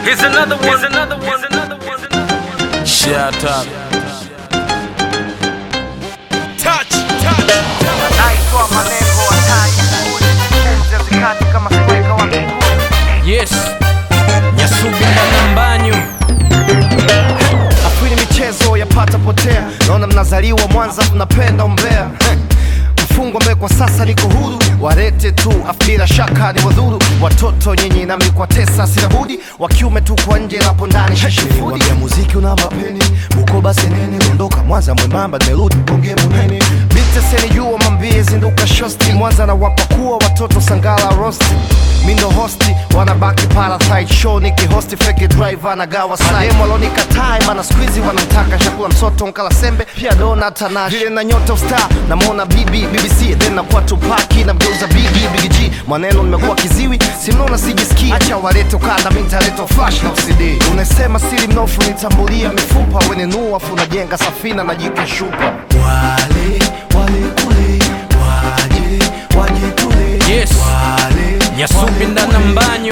Here's another one. Here's another one. Here's another one. Shut up. Touch, touch. naitwa malengo hatari pumzi hazikati kama sweka wa mbinguni Yes. Nyasubi na nambanyu. afili michezo yapata potea naona mnazaliwa mwanza mnapenda umbea Heh. mfungwa ambaye kwa sasa niko huru warete tu afu bila shaka ni wadhuru watoto nyinyi nami kwa tesa sina budi wa kiume tu kwa nje napo ndani shashifudi ya muziki una mapeni bukoba senene dondoka mwanza mwembamba nimerudi bonge munene biteseni jua mambie zinduka shosti mwanza na wapakua watoto sangala rosti mindo hosti wanabaki parasite show nikihosti feke driver na gawa sahemu walonikatai mana skuizi wanamtaka chakula msoto nkala sembe pia dona tanash vile na nyota ustar namwona bibi bbc then nakuwa tupaki na mgeuza bigi bigg maneno nimekuwa kiziwi simnaona sijisikii acha walete ukanda mintaleta flash na cd unasema siri mnofu nitambulia mifupa wenenua afu najenga safina na jikashupa wale wale kule waje waje tule Yes. wale Nyasubi na nambanyu.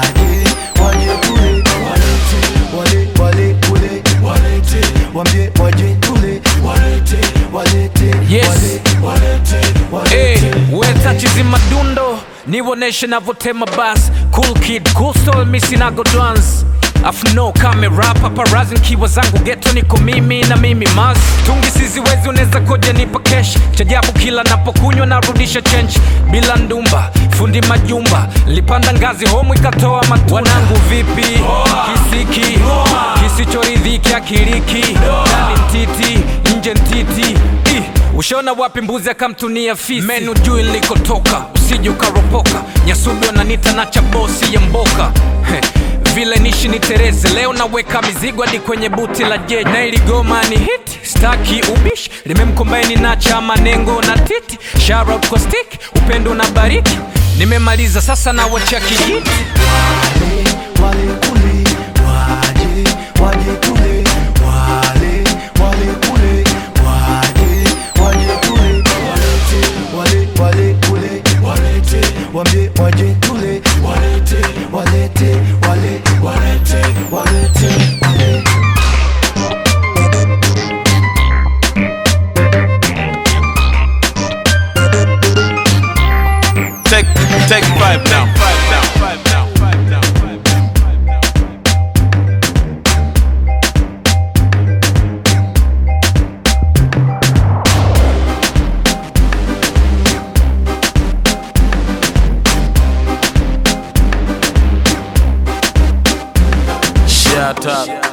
Yes. Hey, weta chizi madundo niwoneshe navotema bas cool kid cool soul misinago dance afu no kamera paparazi nkiwa zangu geto niko mimi na mimi mas tungi siziwezi unaweza koja nipa kesh chajabu kila napokunywa narudisha chench bila ndumba fundi majumba lipanda ngazi homu ikatoa matunda wanangu vipi kisiki kisichoridhiki akiriki ndani mtiti nje ntiti Ih, ushaona wapi mbuzi akamtunia fisi menu juu ilikotoka usije ukaropoka nyasubi wananita na chabosi ya mboka Heh, vile nishi ni tereze leo naweka mizigo hadi kwenye buti la jeji na iligoma ni hit staki ubishi limemkombaini na chama nengo na titi Shout kwa stick upendo na bariki nimemaliza sasa na wacha kijiti Wambie waje tule walete walete wale walete walete walete Take, take five down, five down, five down, five down, five down. Shut up.